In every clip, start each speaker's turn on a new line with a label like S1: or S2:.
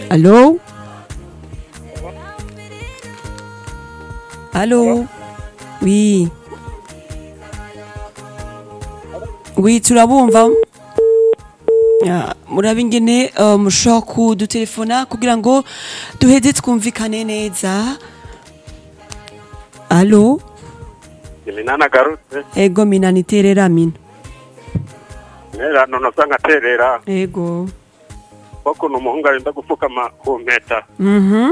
S1: Allô Allô Oui. Oui, turabumva. Ya, murabe ingene uh, mushobora kudutelefona kugira ngo duheze twumvikane neza. Allô
S2: iminani agarutse
S1: Ego mina niterera mina.
S2: intererano nosa nkaterera
S1: Ego.
S2: kuko umuhungu arinda gupfukama ku mpeta
S1: Mhm.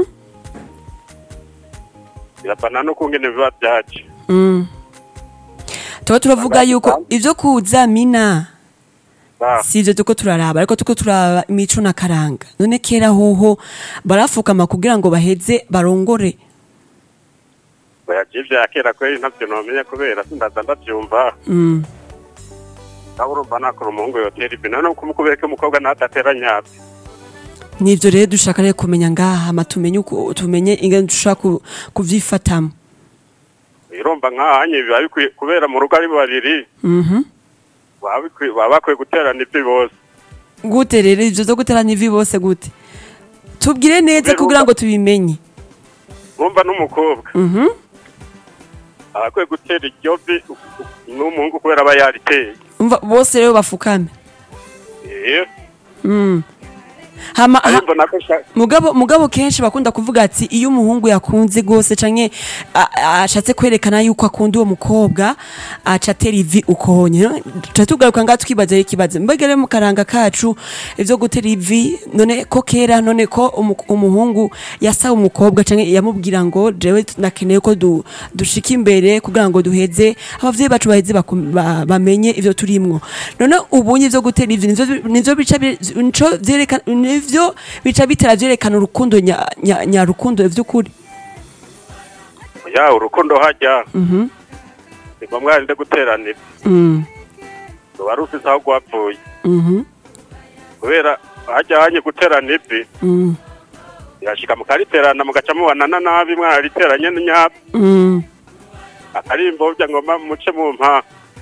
S2: birapana no kungene biba byaje
S1: Mm. Tuba turavuga yuko ivyo kuza mina
S2: Ba,
S1: si ivyo tuko turaraba ariko tuko turaraba imico na karanga none kera hoho barafukama kugira ngo baheze barongore
S2: bayaje ivya kera kweri ntavyo nomenya kubera sindaza ndavyumva
S1: mm.
S2: nawe urumva nakora umuhungu yotera ivi none kumukubereke umukobwa ntadatera nyabyo
S1: nivyo rero dushaka rero kumenya ngaha ma tumenye uko tumenye ingene dushaka ku- kuvyifatamo
S2: irumva nkahanye biba bikwiye kubera mu rugo ari babiri
S1: mhm
S2: baba bikwiye- baba bakwiye guterana ivi bose
S1: gute rero ivyo vyo guteranya ivi bose gute tubwire neza
S2: Biruka.
S1: kugira ngo tubimenye
S2: urumva n'umukobwa
S1: mhm
S2: aba akwiye gutera iryo vi n'umuhungu kubera aba yariteye
S1: umva bose rero bafukame
S2: Eh,
S1: mm. hama ha,
S2: ariko nako sha-
S1: mugabo mugabo kenshi bakunda kuvuga ati iyo umuhungu yakunze gose canke a- a- ashatse kwerekana yuko akunda uwo mukobwa aca atera ivi ukonye tuca tugaruka ngaha tukibaza ikibazo mbega rero mu karanga kacu ivyo gutera ivi none ko kera none ko umu- umuhungu yasaba umukobwa canke yamubwira ngo jewe nakeneye ko du, dushika imbere kugira ngo duheze abavyeyi bacu baheze bakum- ba- bamenye ivyo turimwo none ubunye ivyo gutera ivi nivyo nivyo bica bi- nico vyerekana nivyo bica bitera vyerekana urukundo nya- nya- nyarukundo vy'ukuri
S2: ya urukundo hajya
S1: Mhm.
S2: ni ngombwa yarinde guterana ivi
S1: Mm.
S2: ruba rufise aho rwapfuye
S1: Mhm.
S2: kubera hajya hanye guterana ivi
S1: Mm.
S2: yashika mukariterana mugaca mubanana nabi mwarariteranye nyabyo
S1: Mm.
S2: akarimbo burya ngoma muce mu mpa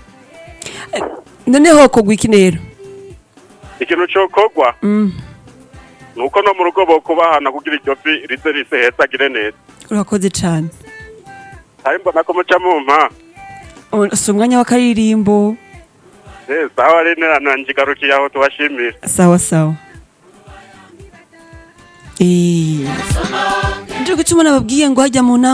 S1: none hokogwa iki rero
S2: ikintu cokorwa
S1: Mm.
S2: ni uko no mu rugo bokubahana kugira iryo vi rize rise heza agire neza
S1: urakoze cane
S2: ari mbona ko muca mu mpa
S1: O- si umwanya w'akaririmbo
S2: Eh, sawa rinerano njigarukiye aho tubashimira
S1: sawa sawa Eh. Nje gutuma nababwiye ngo hajya mu nama